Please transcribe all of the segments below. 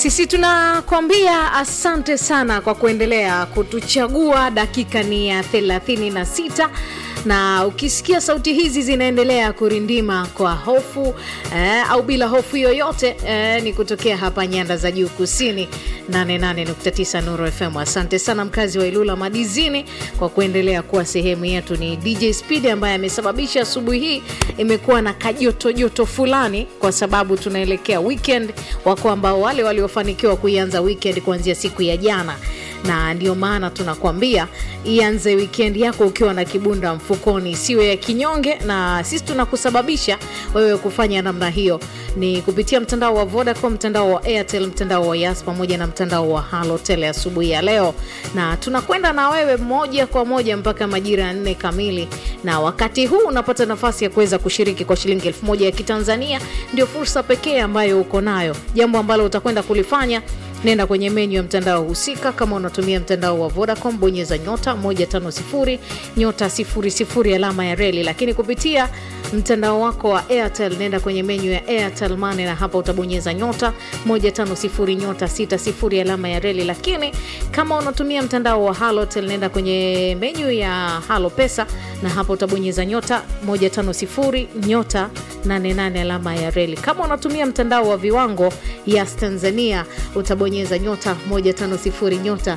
Sisi tunakwambia asante sana kwa kuendelea kutuchagua. Dakika ni ya 36 na ukisikia sauti hizi zinaendelea kurindima kwa hofu eh, au bila hofu yoyote eh, ni kutokea hapa nyanda za juu kusini 88.9 Nuru FM. Asante sana mkazi wa Ilula Madizini kwa kuendelea kuwa sehemu yetu. Ni DJ Speed ambaye amesababisha asubuhi hii imekuwa na kajotojoto fulani, kwa sababu tunaelekea weekend. Wako ambao wale waliofanikiwa kuianza weekend kuanzia siku ya jana na ndio maana tunakwambia ianze wikendi yako ukiwa na kibunda mfukoni, isiwe ya kinyonge, na sisi tunakusababisha wewe kufanya namna hiyo ni kupitia mtandao wa Vodacom, mtandao wa Airtel, mtandao wa Yas pamoja na mtandao wa Halotel asubuhi ya leo, na tunakwenda na wewe moja kwa moja mpaka majira ya nne kamili. Na wakati huu unapata nafasi ya kuweza kushiriki kwa shilingi elfu moja ya Kitanzania. Ndio fursa pekee ambayo uko nayo. Jambo ambalo utakwenda kulifanya nenda kwenye menyu ya mtandao husika. Kama unatumia mtandao wa Vodacom, bonyeza nyota 150 nyota 00 alama ya reli, lakini kupitia mtandao wako wa Airtel nenda kwenye menyu ya Airtel Money na hapa utabonyeza nyota 150 nyota 60 alama ya reli. Lakini kama unatumia mtandao wa Halotel nenda kwenye menyu ya Halo Pesa na hapa utabonyeza nyota 150 nyota 88 alama ya reli. Kama unatumia mtandao wa viwango Yas Tanzania utabonyeza nyota 150 nyota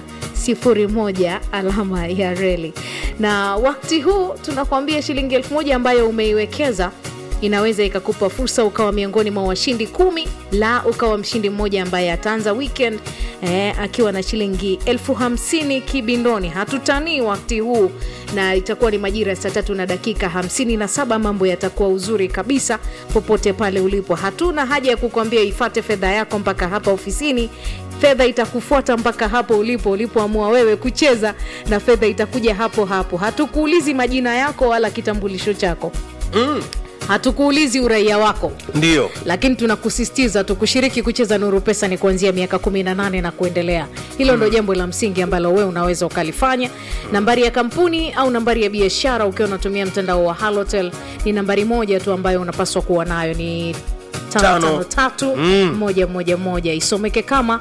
01 alama ya reli. Na wakati huu tunakuambia shilingi elfu moja ambayo umeiwekeza inaweza ikakupa fursa ukawa miongoni mwa washindi kumi, la ukawa mshindi mmoja ambaye ataanza weekend eh, akiwa na shilingi elfu hamsini kibindoni. Hatutanii wakati huu, na itakuwa ni majira ya saa tatu na dakika hamsini na saba. Mambo yatakuwa uzuri kabisa popote pale ulipo. Hatuna haja ya kukwambia ifate fedha yako mpaka hapa ofisini fedha itakufuata mpaka hapo ulipo ulipoamua wewe kucheza, na fedha itakuja hapo hapo. Hatukuulizi majina yako wala kitambulisho chako Mm, hatukuulizi uraia wako, ndio lakini tunakusisitiza tu kushiriki kucheza Nuru Pesa ni kuanzia miaka 18 na kuendelea. Hilo ndo jambo la msingi ambalo wewe unaweza ukalifanya. Nambari ya kampuni au nambari ya biashara ukiwa unatumia mtandao wa Halotel ni nambari moja tu ambayo unapaswa kuwa nayo ni tano Tano. tano tatu moja moja moja isomeke kama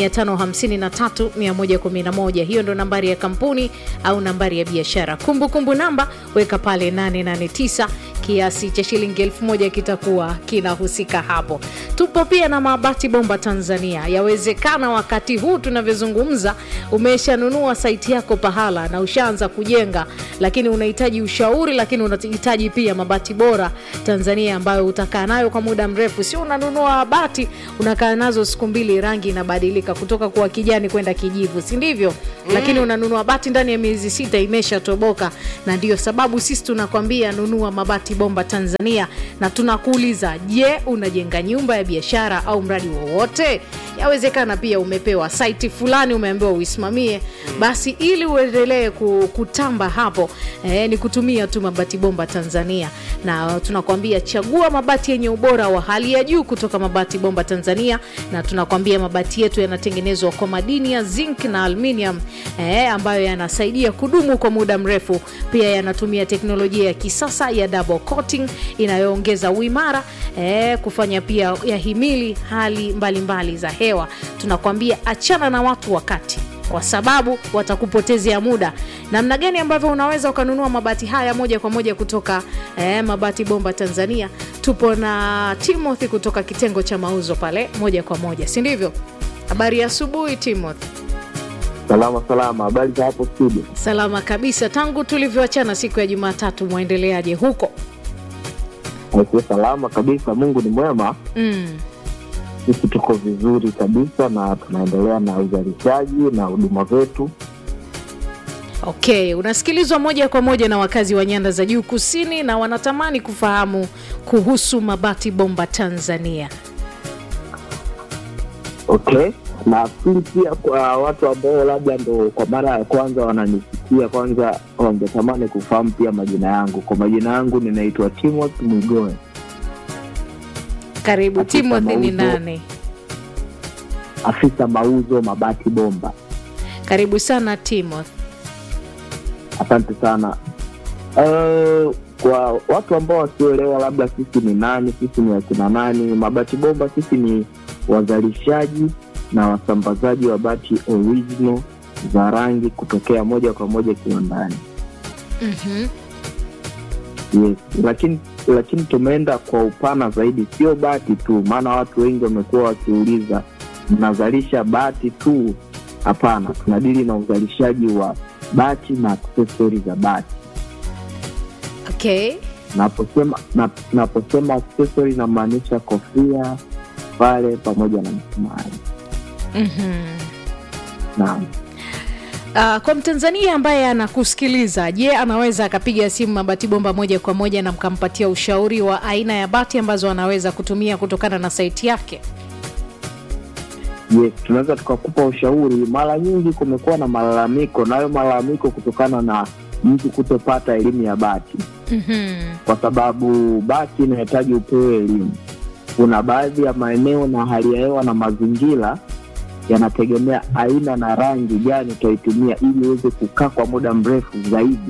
553 111. Hiyo ndo nambari ya kampuni au nambari ya biashara. Kumbukumbu namba weka pale 889 kiasi cha shilingi elfu moja kitakuwa kinahusika hapo. Tupo pia na Mabati Bomba Tanzania. Yawezekana wakati huu tunavyozungumza umeshanunua saiti yako pahala na ushaanza kujenga, lakini unahitaji ushauri, lakini unahitaji pia mabati bora Tanzania ambayo utakaa nayo kwa muda mrefu. Sio unanunua bati unakaa nazo siku mbili, rangi inabadilika kutoka kuwa kijani kwenda kijivu, si ndivyo? Lakini unanunua bati ndani ya miezi sita imeshatoboka, na ndiyo sababu sisi tunakwambia nunua Mabati Bomba Tanzania, na tunakuuliza, je, unajenga nyumba ya biashara au mradi wowote? Yawezekana pia umepewa saiti fulani, umeambiwa uisimamie, basi ili uendelee ku- kutamba hapo eh, ni kutumia tu Mabati Bomba Tanzania, na tunakwambia chagua mabati yenye ubora wa hali ya juu kutoka Mabati Bomba Tanzania, na tunakwambia mabati yetu yanatengenezwa kwa madini ya zinc na aluminium eh, ambayo yanasaidia kudumu kwa muda mrefu. Pia yanatumia teknolojia ya kisasa ya double coating inayoongeza uimara eh, kufanya pia yahimili hali mbalimbali mbali za hewa. Tunakwambia achana na watu wakati kwa sababu watakupotezea muda. Namna gani ambavyo unaweza ukanunua mabati haya moja kwa moja kutoka eh, Mabati Bomba Tanzania? Tupo na Timothy kutoka kitengo cha mauzo pale moja kwa moja, si ndivyo? Habari ya asubuhi Timothy. Salama salama, habari za hapo studio? Salama kabisa. Tangu tulivyoachana siku ya Jumatatu, mwendeleaje huko? Niko salama kabisa, Mungu ni mwema. Mm. Sisi tuko vizuri kabisa na tunaendelea na uzalishaji na huduma zetu. Okay, unasikilizwa moja kwa moja na wakazi wa nyanda za juu kusini na wanatamani kufahamu kuhusu Mabati Bomba Tanzania. Okay, nafikiri pia kwa watu ambao labda ndo kwa mara ya kwanza wananisikia, kwanza wangetamani kufahamu pia majina yangu. Kwa majina yangu ninaitwa Timothy Mwigoe, Karibu Afisa Timothy, ni mauzo. nani? afisa mauzo Mabati Bomba. Karibu sana Timothy. Asante sana. Uh, kwa watu ambao wasioelewa labda sisi ni nani, sisi ni akina nani, Mabati Bomba sisi ni wazalishaji na wasambazaji wa bati original za rangi kutokea moja kwa moja kiwandani. Mhm. Yes, lakini lakini tumeenda kwa upana zaidi, sio bati tu, maana watu wengi wamekuwa wakiuliza mnazalisha bati tu? Hapana, tunadili na uzalishaji wa bati na aksesori za bati. Okay. Naposema na, naposema aksesori namaanisha kofia pale pamoja na msumari. Mhm. Naam. Uh, kwa Mtanzania ambaye anakusikiliza, je, anaweza akapiga simu Mabati Bomba moja kwa moja na mkampatia ushauri wa aina ya bati ambazo anaweza kutumia kutokana na saiti yake? Yes, tunaweza tukakupa ushauri. Mara nyingi kumekuwa na malalamiko, nayo malalamiko kutokana na mtu kutopata elimu ya bati, Mhm. kwa sababu bati inahitaji upewe elimu. Kuna baadhi ya maeneo na hali ya hewa na mazingira yanategemea aina na rangi gani utaitumia ili iweze kukaa kwa muda mrefu zaidi.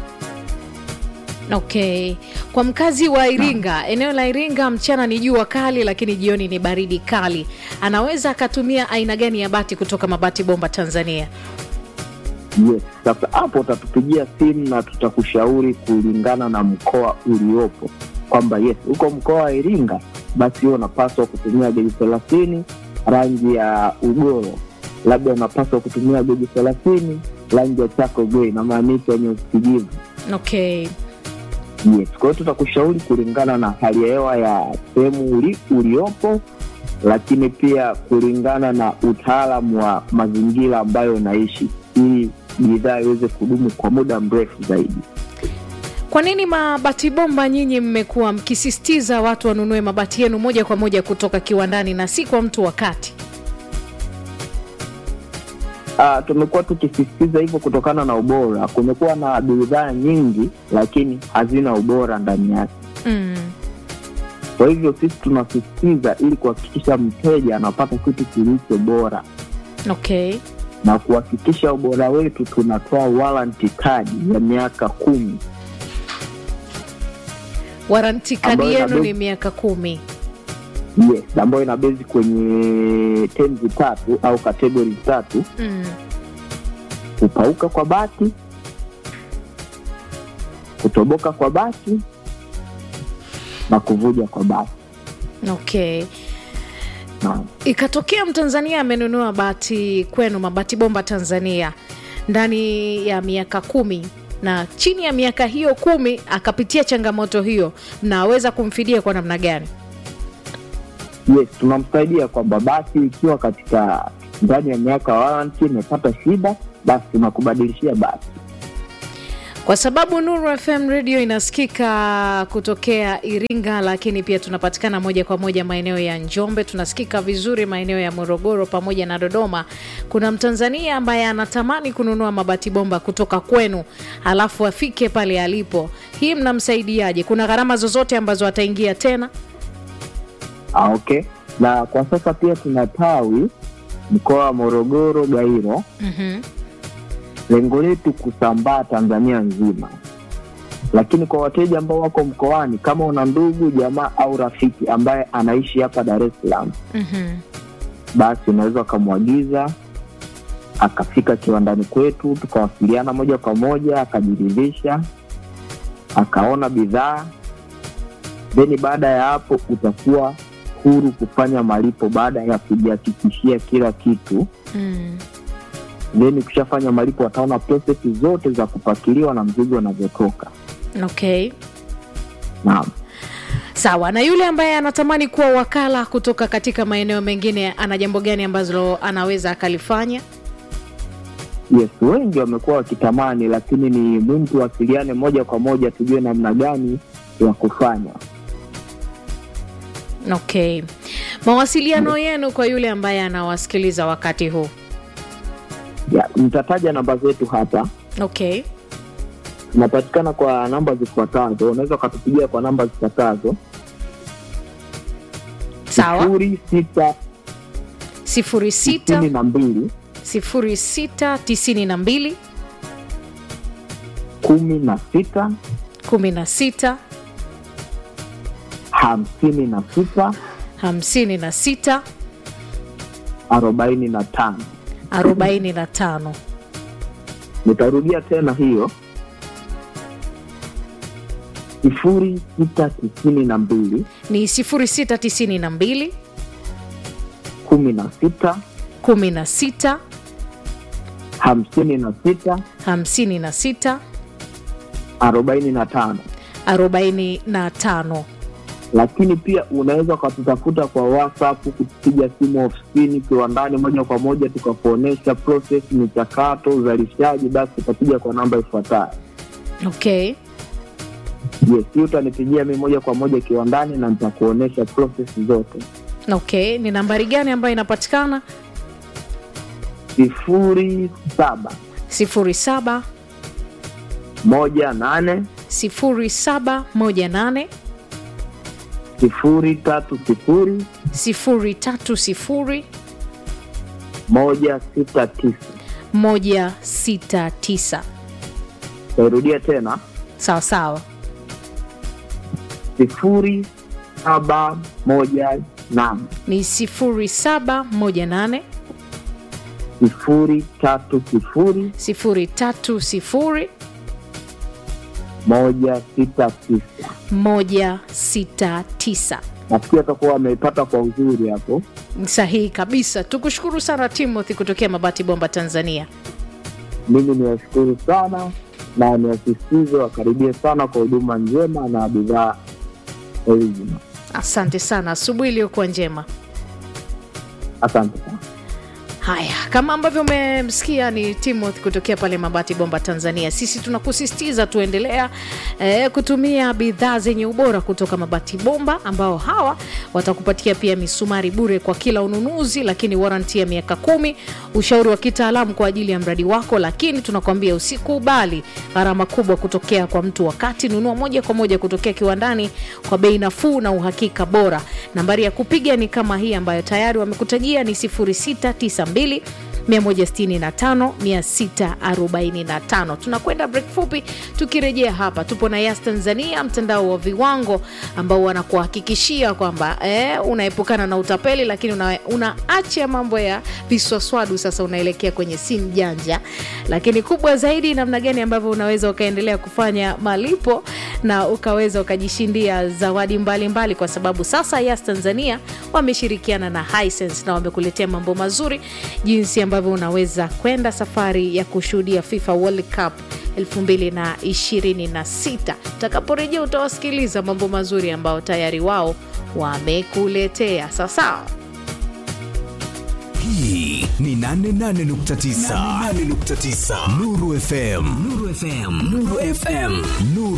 Okay. Kwa mkazi wa Iringa, eneo la Iringa mchana ni jua kali, lakini jioni ni baridi kali, anaweza akatumia aina gani ya bati kutoka Mabati Bomba Tanzania? Yes, sasa hapo utatupigia simu na tutakushauri kulingana na mkoa uliopo, kwamba yes, uko mkoa wa Iringa, basi huo unapaswa kutumia geji thelathini rangi ya ugoro, labda unapaswa kutumia geji thelathini rangi ya chako grey, inamaanisha nyeusi kijivu. Okay. Yes, kwa hiyo tutakushauri kulingana na hali ya hewa ya sehemu uli, uliopo, lakini pia kulingana na utaalamu wa mazingira ambayo unaishi, ili bidhaa iweze kudumu kwa muda mrefu zaidi. Kwa nini Mabati Bomba nyinyi mmekuwa mkisisitiza watu wanunue mabati yenu moja kwa moja kutoka kiwandani na si kwa mtu wa kati? Ah, tumekuwa tukisisitiza hivyo kutokana na ubora. Kumekuwa na bidhaa nyingi, lakini hazina ubora ndani yake. Mm. Kwa hivyo sisi tunasisitiza ili kuhakikisha mteja anapata kitu kilicho bora Okay. na kuhakikisha ubora wetu, tunatoa warranty card ya miaka kumi Waranti kadi Ambayo yenu inabidi- ni miaka kumi. yes, ambayo inabezi kwenye tenzi tatu au kategori tatu: Mm. kupauka kwa bati, kutoboka kwa bati na kuvuja kwa bati. Okay. Naam. Ikatokea Mtanzania amenunua bati kwenu Mabati Bomba Tanzania ndani ya miaka kumi na chini ya miaka hiyo kumi akapitia changamoto hiyo, mnaweza kumfidia kwa namna gani? Yes, tunamsaidia kwamba basi ikiwa katika ndani ya miaka ya warranty imepata shida, basi tunakubadilishia basi. Kwa sababu Nuru FM radio inasikika kutokea Iringa, lakini pia tunapatikana moja kwa moja maeneo ya Njombe, tunasikika vizuri maeneo ya Morogoro pamoja na Dodoma. Kuna Mtanzania ambaye anatamani kununua mabati bomba kutoka kwenu, alafu afike pale alipo, hii mnamsaidiaje? Kuna gharama zozote ambazo ataingia tena? Ah, okay. Na kwa sasa pia tuna tawi mkoa wa Morogoro, Gairo. Mhm. Lengo letu kusambaa Tanzania nzima, lakini kwa wateja ambao wako mkoani, kama una ndugu jamaa au rafiki ambaye anaishi hapa Dar es Salaam, Mhm. basi unaweza ukamwagiza akafika kiwandani kwetu, tukawasiliana moja kwa moja, akajiridhisha, akaona bidhaa, then baada ya hapo utakuwa huru kufanya malipo baada ya kujihakikishia kila kitu. Mm. Then ukishafanya malipo, wataona prosesi zote za kupakiliwa na mzigo unavyotoka. Okay. Naam. Sawa. Na yule ambaye anatamani kuwa wakala kutoka katika maeneo mengine, ana jambo gani ambalo anaweza akalifanya? Yes, wengi wamekuwa wakitamani, lakini ni muhimu tuwasiliane moja kwa moja, tujue namna gani ya kufanya. Okay. Mawasiliano yenu kwa yule ambaye anawasikiliza wakati huu. Ya, nitataja namba zetu hapa. Okay. Tunapatikana kwa namba zifuatazo, unaweza ukatupigia kwa namba zifuatazo: Sawa. sifuri sita sifuri sitini sita na mbili sifuri sita tisini na mbili kumi na sita kumi na sita hamsini na sita hamsini na sita arobaini na tano 45 nitarudia tena hiyo sifuri sita tisini na mbili ni 0692 kumi na sita 16 hamsini na sita 56 arobaini na tano 45 lakini pia unaweza ukatutafuta kwa whatsapp kupiga simu ofisini kiwandani moja kwa moja tukakuonyesha process michakato uzalishaji basi utapiga kwa namba ifuatayo okay yes hii utanipigia mi moja kwa moja kiwandani na nitakuonyesha process zote okay ni nambari gani ambayo inapatikana sifuri saba 07 moja nane 0718 sifuri tatu sifuri 030 moja sita tisa 169 tairudia tena sawa sawa sifuri saba moja nane ni 0718 sifuri tatu sifuri 030 moja sita tisa 169 nafikiri atakuwa wameipata kwa uzuri hapo sahihi kabisa tukushukuru sana timothy kutokea mabati bomba tanzania mimi niwashukuru sana na niwasisitize wakaribie sana kwa huduma njema na bidhaa original asante sana asubuhi iliyokuwa njema asante sana haya kama ambavyo umemsikia ni timothy kutokea pale mabati bomba tanzania sisi tunakusisitiza tuendelea eh, kutumia bidhaa zenye ubora kutoka mabati bomba ambao hawa watakupatia pia misumari bure kwa kila ununuzi lakini waranti ya miaka kumi ushauri wa kitaalamu kwa ajili ya mradi wako lakini tunakwambia usikubali gharama kubwa kutokea kwa mtu wakati nunua moja kwa moja kutokea kiwandani kwa bei nafuu na uhakika bora nambari ya kupiga ni kama hii ambayo tayari wamekutajia ni 0692 165 645 tunakwenda break fupi tukirejea hapa tupo na yas tanzania mtandao wa viwango ambao wanakuhakikishia kwamba eh, unaepukana na utapeli lakini una, unaacha mambo ya viswaswadu sasa unaelekea kwenye simu janja lakini kubwa zaidi namna gani ambavyo unaweza ukaendelea kufanya malipo na ukaweza ukajishindia zawadi mbalimbali mbali, kwa sababu sasa yas tanzania wameshirikiana na Hisense na wamekuletea mambo mazuri jinsi ambavyo unaweza kwenda safari ya kushuhudia fifa world cup 2026 utakaporejea utawasikiliza mambo mazuri ambayo tayari wao wamekuletea sawasawa hii ni 88.9 Nuru FM Nuru FM Nuru FM Nuru